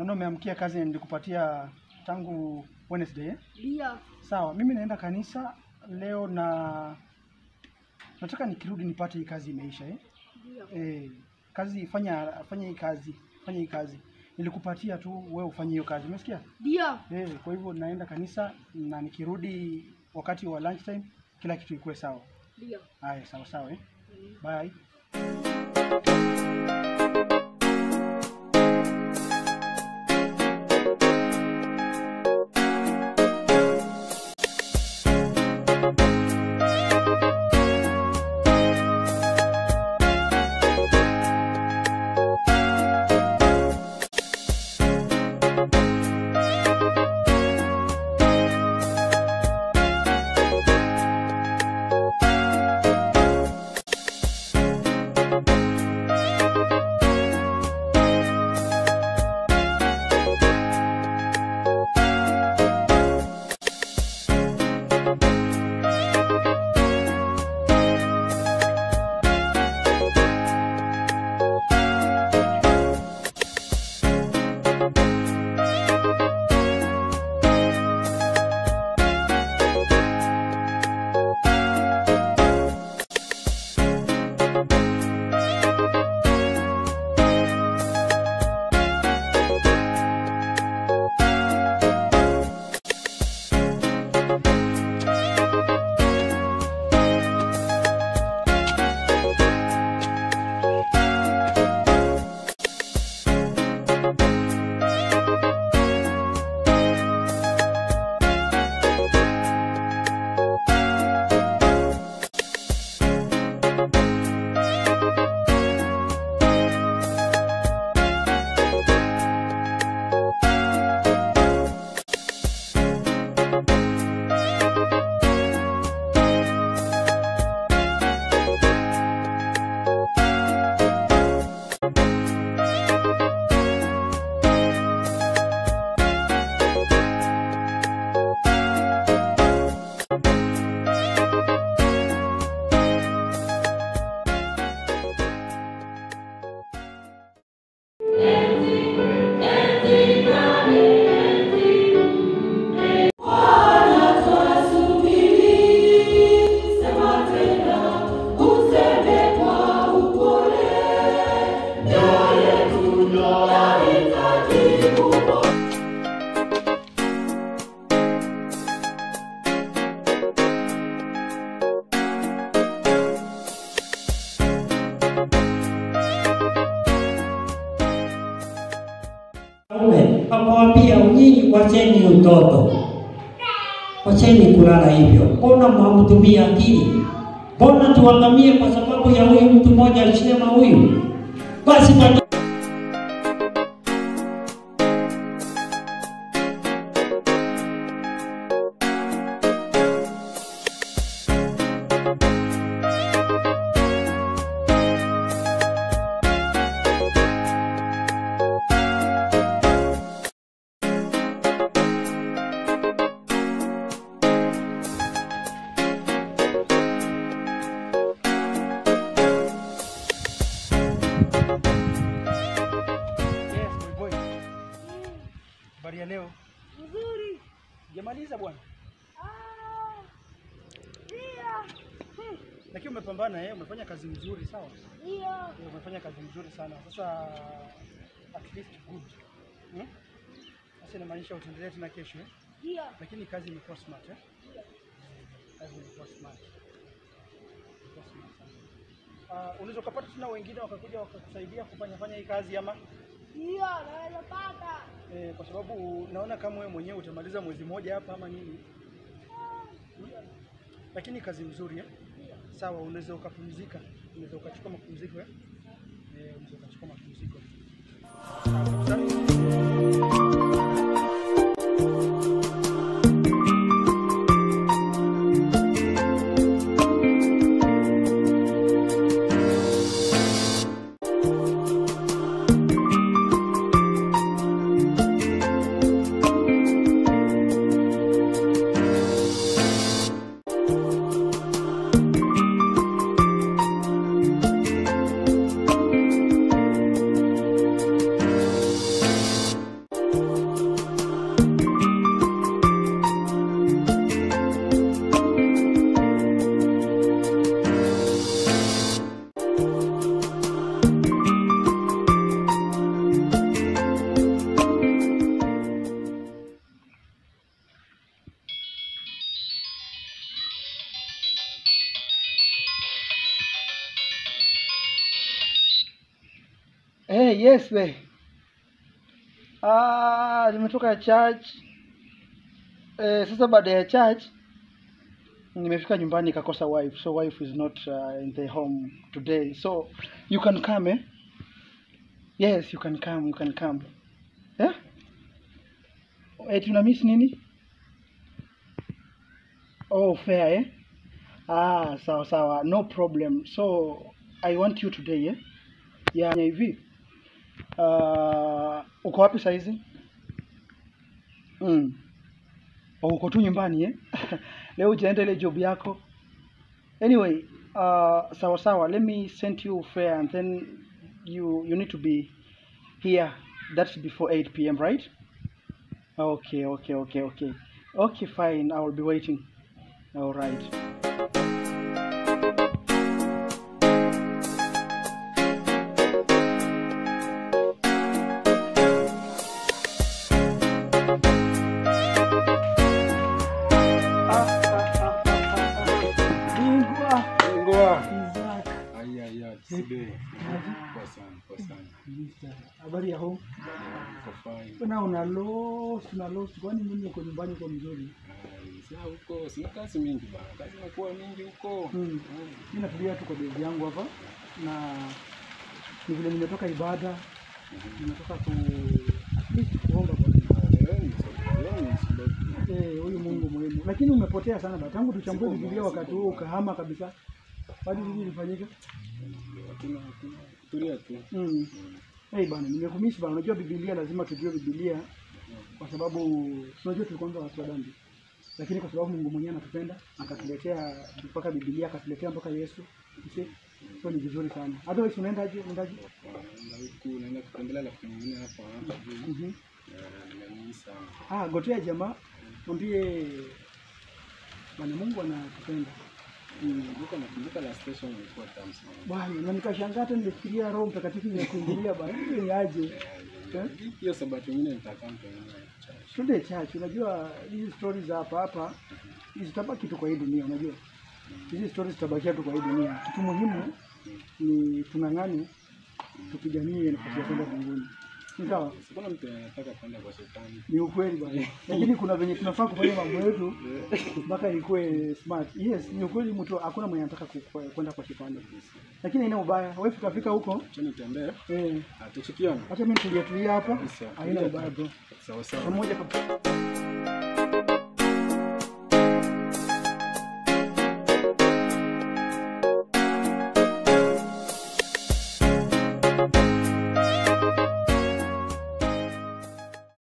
naona umeamkia kazi nilikupatia tangu Wednesday. eh? Ndio. Sawa, mimi naenda kanisa leo na nataka nikirudi nipate hii kazi imeisha eh? Ndio. Eh, kazi fanya fanya hii kazi fanya hii kazi nilikupatia tu wewe ufanye hiyo kazi umesikia Ndio. eh, kwa hivyo naenda kanisa na nikirudi wakati wa lunch time kila kitu ikuwe sawa Ndio. haya sawa sawa eh? bye Mume akamwambia nyinyi, wacheni utoto, wacheni kulala hivyo. Mbona mwamtumia akili? Mbona tuangamie kwa sababu ya huyu mtu mmoja alisema huyu? Basi kwa yes boy boy habari ya leo Nzuri. jamaliza bwana Ah. Ndio. Hmm. lakini umepambana eh umefanya kazi nzuri sawa Ndio. Eh, umefanya kazi nzuri sana sasa at least good hmm? sasa inamaanisha utaendelea tena kesho eh? Ndio. lakini kazi imekuwa smart eh? kazi imekuwa smart Imekuwa smart sana. Uh, unaweza ukapata tena wengine wakakuja wakakusaidia kufanya fanya hii kazi ama Ndio, naweza pata. eh, kwa sababu naona kama wewe mwenyewe utamaliza mwezi mmoja hapa ama nini Hmm? lakini kazi mzuri eh? sawa unaweza ukapumzika unaweza ukachukua mapumziko eh? Eh, unaweza ukachukua mapumziko sawa kabisa. Hey, yes we. Ah, nimetoka church. Eh, sasa baada ya church nimefika nyumbani nikakosa wife. So wife is not uh, in the home today. So you can come eh? Yes, you can come, you can come. Eh? Eh, tuna miss nini? Oh, fair eh? Ah, sawa sawa, no problem. So I want you today eh? Ya hivi. Uh, uko wapi saizi? Mm. Oh, uko tu nyumbani eh? Leo ujaenda ile job yako. Anyway, uh, sawa sawa, let me send you fare and then you you need to be here. That's before 8 p.m., right? Okay, okay, okay, okay. Okay, fine. I will be waiting. All right. Bingwa Ngoa. Isaac. Aya ya today. Poa sana, poa sana. Habari ya home? Uko fine. Na una lost, una lost. Kwani mimi uko nyumbani uko mzuri? Ai, Sasa huko sina kazi mingi bana. Kazi inakuwa mingi huko. Mm. Mm. Mimi natulia tu kwa bezi yangu hapa na ni vile nimetoka ibada, nimetoka ku at least kuomba Bwana. Ah, leo ni so- leo ni slow. Eh, huyu Mungu muhimu. Lakini umepotea sana baba. Tangu tuchambue Siko Biblia mbaya, wakati siko huo mbaya. ukahama kabisa. Hadi nini ilifanyika? Hakuna hakuna. Tulia tu. Mm. Mm. Hey bana, nimekumisi bana. Unajua Biblia lazima tujue Biblia kwa sababu tunajua tulikuwa watu wa dhambi. Lakini kwa sababu Mungu mwenyewe anatupenda, akatuletea mpaka Biblia, akatuletea mpaka Yesu. You see? So ni vizuri sana. Otherwise unaendaje? Unaendaje? Naenda huku naenda kutembelea rafiki mwingine hapa hapa juu. Mhm. Eh, Nimemisi sana. Ah, gotea jamaa, mwambie Bwana Mungu anatupenda. Mm, Kumbuka nakumbuka la station ilikuwa tamu sana. Bwana, na nikashangaa hata nilifikiria Roho Mtakatifu imekuingilia bwana. Hivi ni aje? Eh? Hiyo sabato nyingine nitakaa mtaani. Twende church. Unajua hizi stories za hapa hapa hizi zitabaki tu kwa hii dunia, unajua. Hizi stories zitabakia tu kwa hii dunia. Kitu muhimu ni tung'ang'ane tupiganie nafasi ya kwenda mbinguni. Ni sawa? Sikuna mtu anataka kwenda kwa shetani. Ni ukweli bwana. Lakini kuna venye tunafaa kufanya mambo yetu mpaka ikuwe smart. Yes, ni ukweli mtu hakuna mwenye anataka ku- kwenda kwa shetani. Lakini haina ubaya. Wewe fika fika huko. Acha nitembee. Eh, Ah, tuchikiana. acha mimi tulia tulia hapa. Sawa. Haina ubaya bro. Sawa sawa. Pamoja kabisa.